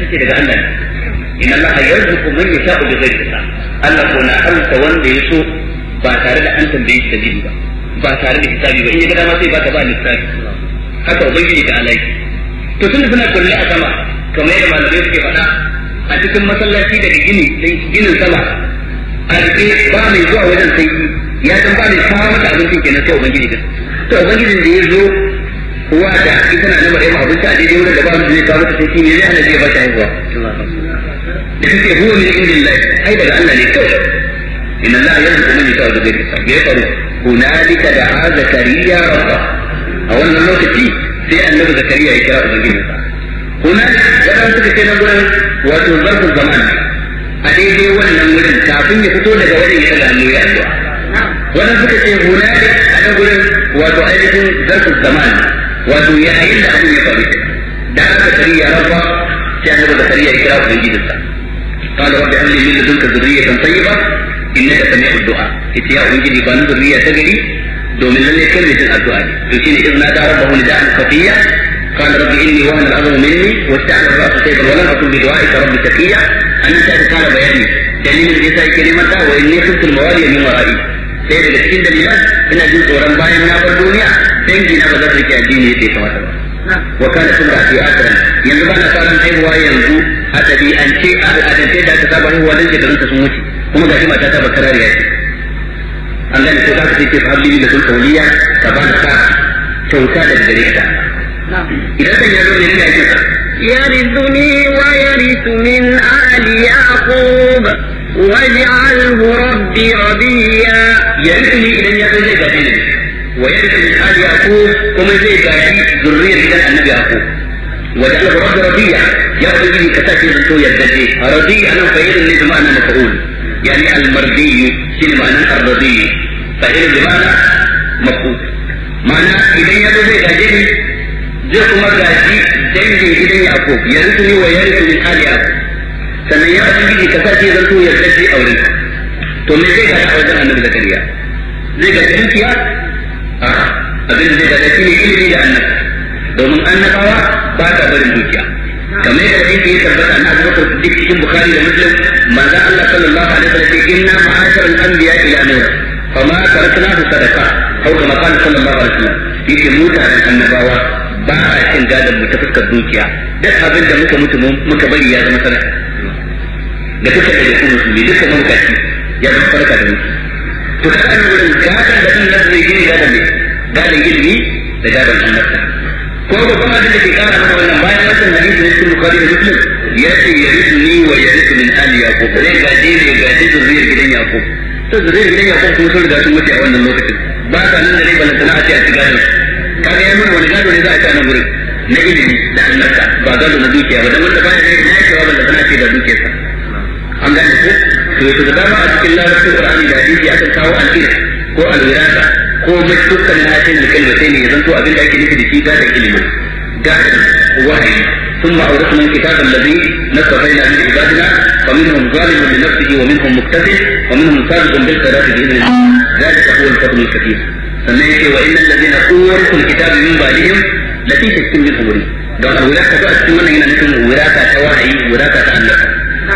ce daga Allah ne inna Allah yarzuqu man yasha'u bi ghairi hisab Allah ko na alta wanda ya so ba tare da an tambaye shi dalili ba ba tare da hisabi ba in ya ga dama sai baka ba lissafi haka ubangiji da alai to tunda suna kulle a sama kamar yadda malamai suke faɗa a cikin masallaci daga gini ginin sama a rike ba mai zuwa wajen sai ya san ba mai kawo mata abincin kenan sai ubangiji din to ubangijin da ya zo uwa da ita na namar yamma abinci a daidai wurin da ba zai kawo mata sai ne zai hana zai ba ta haihuwa da kake huwa min indillahi ai daga Allah ne kawai inna Allah yarzuqu man yasha'u bi ghairi hisab ya faru hunalika da'a zakariya rabba a wannan lokaci sai annabi zakariya ya kira ubangijinsa hunalika wadan suka ce nan gurin wato zarfin zaman a daidai wannan wurin kafin ya fito daga wurin ya daga ya addu'a wannan suka ce hunalika a nan gurin wato ainihin zarfin zaman wato yayin da abin ya faru da aka zakariya rabba sai annabi zakariya ya kira ubangijinsa قال رب هب لي من لدنك ذرية طيبة إنك سميع الدعاء إتي يا أبنجي بان ذرية تجري دومن لن يكن مثل الدعاء يمكن إذ نادى ربه نداء خفيا قال رب إني وهن العظم مني واستعن الرأس شيبا ولم أكن بدعائك رب شقيا أن أنت قال بياني دليل النساء كلمة وإني خفت الموالي من ورائي sai daga cikin dalilan ina jin tsoron bayan na bar duniya dangi na ba za su rike addini yadda ya kamata ba wa kana sun da fi asiran yanzu ba na fara haihuwa yanzu a ɗabi'ance a al'adance da aka saba haihuwa dan shekarunta sun wuce kuma ga shi mata ta bakarar ya ce an gane ko za ka ce fa habli da sun kauliya ka ba ka kyauta da gare ka idan kan ya zo ne ne ake sa يرثني ويرث من آل يعقوب واجعله ربي رضيا يرثني idan ya zo zai gaje ni wa yarithu min ali yaqub kuma zai gaji zurriyar gidan annabi yaqub وجعله رب رضيع يا ربي كتاتي زنتو يدجي رضي انا فعيل اللي بمعنى مفعول يعني المرضي شنو معنى الرضي فعيل بمعنى مفعول معنى اذا يدو زي gaje zai kuma gaji dangin gidan Yaqub ya rusu ni wa ya rusu min ali Yaqub sannan ya ubangiji ka sa ce zanto ya dace aure to me zai gada a wajen annabi Zakariya zai ga dukiya a abin da zai gada shine ilimi da annabi domin annabawa ba ta barin dukiya kamar yadda hadisi ya tabbata na Abu Bakar Siddiq cikin Bukhari da Muslim manzo Allah sallallahu alaihi wasallam ya ce inna ma'asharal anbiya ila nur fama taraknahu sadaqa au kama qala sallallahu alaihi wasallam yake mutanen annabawa ba a cin gadon mu ta fuskar dukiya duk abin da muka mutu muka bari ya zama sadaka da duka da kuma musulmi duka mabukaci ya zama sadaka da mutu to ka an wurin gadon da Allah zai gini gadon ne gadon ilimi da gadon annabta ko babban abin da ke kara mana wannan bayan wannan hadisi na cikin bukhari da muslim ya ce ya risu ni wa ya risu min ali yaqub zai gaje ne gaje zuriyar gidan yaqub to zuriyar gidan yaqub kuma sun riga sun mutu a wannan lokacin ba ta nan da rai balantana a ce a ci gadon kaga ya nuna wani gado ne za a ci a nan gurin na ilimi da annabta ba gado na dukiya ba dan wanda baya da na cewa balla tana ce da dukiyarsa an gane ko to yato da dama a cikin larabcin qur'ani da hadisi akan kawo al-ilm ko al-wirasa ko dukkan hatin da kalmatai ne ya zanto abin da ake nufi da shi gadon ilimi gadon wahayi ثم أورثنا الكتاب الذي نصفينا من عبادنا فمنهم ظالم لنفسه ومنهم مقتصد ومنهم سابق بالخيرات بإذن الله ذلك هو الفضل الكبير sannan yake wa innal ladina uwarisul kitabi min ba'dihim la fi shakkin min umri don wiraka ta cikin wannan yana nufin wiraka ta wahayi wiraka ta Allah